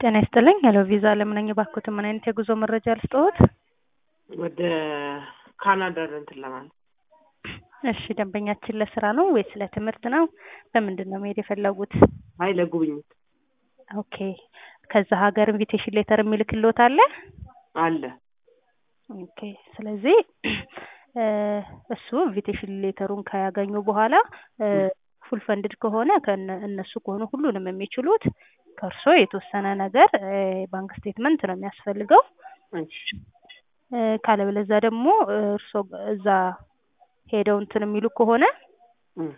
ጤና ይስጥልኝ ሄሎ ቪዛ ለምን ነኝ እባክዎትን ምን አይነት የጉዞ መረጃ ልስጥዎት? ወደ ካናዳ እንትን ለማለት እሺ ደንበኛችን ለስራ ነው ወይስ ለትምህርት ነው? በምንድን ነው መሄድ የፈለጉት? አይ ለጉብኝት ኦኬ ከዛ ሀገር ኢንቪቴሽን ሌተር የሚልክልዎት አለ? አለ ኦኬ ስለዚህ እሱ ኢንቪቴሽን ሌተሩን ካያገኙ በኋላ ፉል ፈንድድ ከሆነ ከነ እነሱ ከሆኑ ሁሉንም የሚችሉት ከእርሶ የተወሰነ ነገር ባንክ ስቴትመንት ነው የሚያስፈልገው። እሺ ካለበለዛ ደግሞ እርሶ እዛ ሄደው እንትን የሚሉ ከሆነ እም፣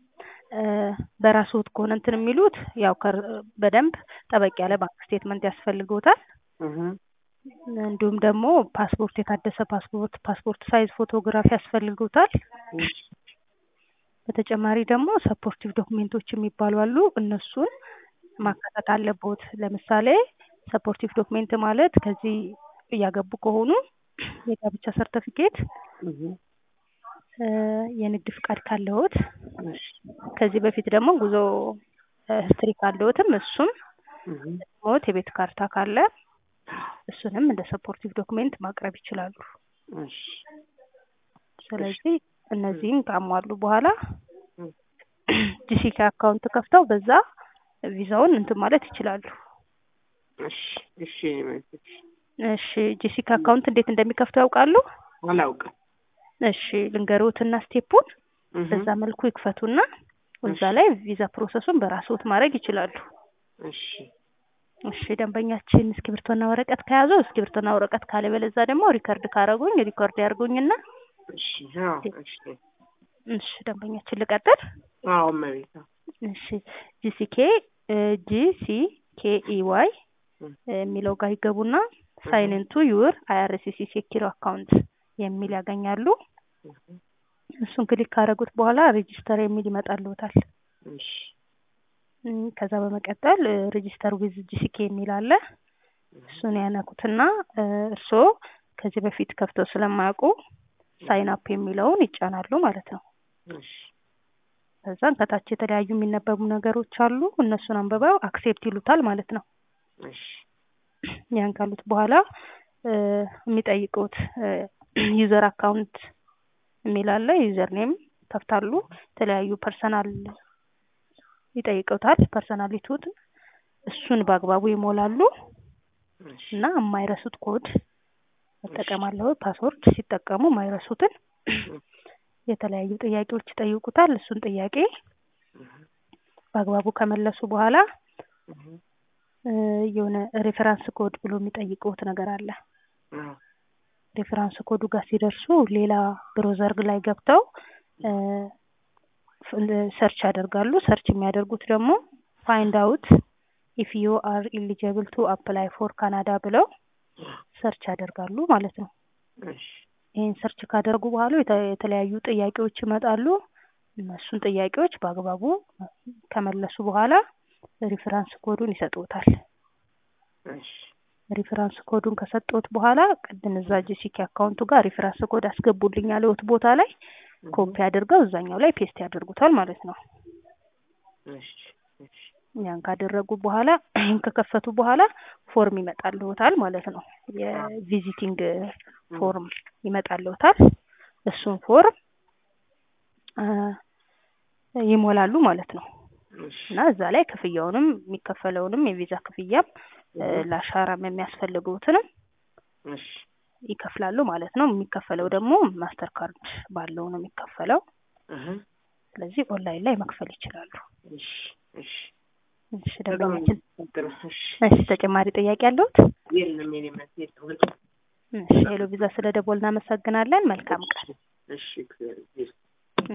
በራስዎት ከሆነ እንትን የሚሉት ያው ከር- በደንብ ጠበቅ ያለ ባንክ ስቴትመንት ያስፈልግዎታል። እህ እንዲሁም ደግሞ ፓስፖርት፣ የታደሰ ፓስፖርት፣ ፓስፖርት ሳይዝ ፎቶግራፍ ያስፈልግዎታል። እሺ በተጨማሪ ደግሞ ሰፖርቲቭ ዶክሜንቶች የሚባሉ አሉ። እነሱን ማካተት አለብዎት። ለምሳሌ ሰፖርቲቭ ዶክሜንት ማለት ከዚህ እያገቡ ከሆኑ የጋብቻ ሰርተፊኬት፣ እህ የንግድ ፍቃድ ካለዎት፣ እሺ ከዚህ በፊት ደግሞ ጉዞ ሂስትሪ ካለዎትም እሱም እህ ሞት የቤት ካርታ ካለ እሱንም እንደ ሰፖርቲቭ ዶክሜንት ማቅረብ ይችላሉ። እሺ ስለዚህ እነዚህን ካሟሉ በኋላ እም፣ ጂሲኬ አካውንት ከፍተው በዛ ቪዛውን እንትን ማለት ይችላሉ። እሺ እሺ እሺ እሺ ጂሲኬ አካውንት እንዴት እንደሚከፍቱ ያውቃሉ? አላውቅም። እሺ ልንገርዎትና ስቴፑን እህ በዛ መልኩ ይክፈቱና እዛ ላይ ቪዛ ፕሮሰሱን በራስዎት ማድረግ ይችላሉ። እሺ እሺ ደንበኛችን እስክሪብቶና ወረቀት ከያዙ እስክሪብቶና ወረቀት ካለበለዛ ደግሞ ሪከርድ ካረጉኝ ሪከርድ ያርጉኝና እሺ አዎ እሺ እሺ ደንበኛችን ልቀጥል። አዎ እመቤት አዎ እሺ ጂሲኬ ጂሲ ኬኢዋይ እም፣ የሚለው ጋር ይገቡና ሳይን ኢንቱ ዩር አይአርሲሲ ሴኪር አካውንት የሚል ያገኛሉ። እህ እሱን ክሊክ ካደረጉት በኋላ ሬጂስተር የሚል ይመጣልዎታል። እሺ እም፣ ከዛ በመቀጠል ሬጂስተር ዊዝ ጂሲኬ የሚል አለ። እሱን ያነኩትና እርስዎ ከዚህ በፊት ከፍተው ስለማያውቁ ሳይን አፕ የሚለውን ይጫናሉ ማለት ነው። እሺ ከዛን ከታች የተለያዩ የሚነበቡ ነገሮች አሉ። እነሱን አንብበው አክሴፕት ይሉታል ማለት ነው። እሺ ያን ካሉት በኋላ የሚጠይቁት ዩዘር አካውንት የሚል አለ። ዩዘር ኔም ከፍታሉ። የተለያዩ ፐርሰናል ይጠይቁታል። ፐርሰናሊቲውን እሱን በአግባቡ ይሞላሉ እሺ እና የማይረሱት ኮድ መጠቀም አለው። ፓስወርድ ሲጠቀሙ የማይረሱትን የተለያዩ ጥያቄዎች ይጠይቁታል። እሱን ጥያቄ እህ በአግባቡ ከመለሱ በኋላ እህ እ የሆነ ሬፈራንስ ኮድ ብሎ የሚጠይቁት ነገር አለ። አዎ ሬፈራንስ ኮዱ ጋር ሲደርሱ ሌላ ብሮዘር ላይ ገብተው እ ሰርች ያደርጋሉ። ሰርች የሚያደርጉት ደግሞ ፋይንድ አውት ኢፍ ዩ አር ኢሊጀብል ቱ አፕላይ ፎር ካናዳ ብለው ሰርች ያደርጋሉ ማለት ነው። እሺ ይህን ሰርች ካደረጉ በኋላ የተ- የተለያዩ ጥያቄዎች ይመጣሉ። እነሱን ጥያቄዎች በአግባቡ ከመለሱ በኋላ ሪፈራንስ ኮዱን ይሰጡታል። እሺ ሪፈራንስ ኮዱን ከሰጡት በኋላ ቅድም እዛ ጂሲኬ አካውንቱ ጋር ሪፈራንስ ኮድ አስገቡልኝ ያለዎት ቦታ ላይ ኮፒ አድርገው እዛኛው ላይ ፔስት ያደርጉታል ማለት ነው። እሺ እሺ ያን ካደረጉ በኋላ ይህን ከከፈቱ በኋላ ፎርም ይመጣልዎታል ማለት ነው። የቪዚቲንግ ፎርም ይመጣልዎታል። እሱን ፎርም አ ይሞላሉ ማለት ነው እሺ እና እዛ ላይ ክፍያውንም የሚከፈለውንም የቪዛ ክፍያም እ ለአሻራም የሚያስፈልጉትንም እሺ ይከፍላሉ ማለት ነው። የሚከፈለው ደግሞ ማስተር ካርድ ባለው ነው የሚከፈለው። እህ ስለዚህ ኦንላይን ላይ መክፈል ይችላሉ። እሺ እሺ እሺ ደንበኛችን፣ ጥሩ እሺ እሺ ተጨማሪ ጥያቄ አለዎት? የለም የኔ መልስ የለም። እሺ ሄሎ ቪዛ ስለ ደወል እናመሰግናለን። መልካም ቀን። እሺ እግዚአብሔር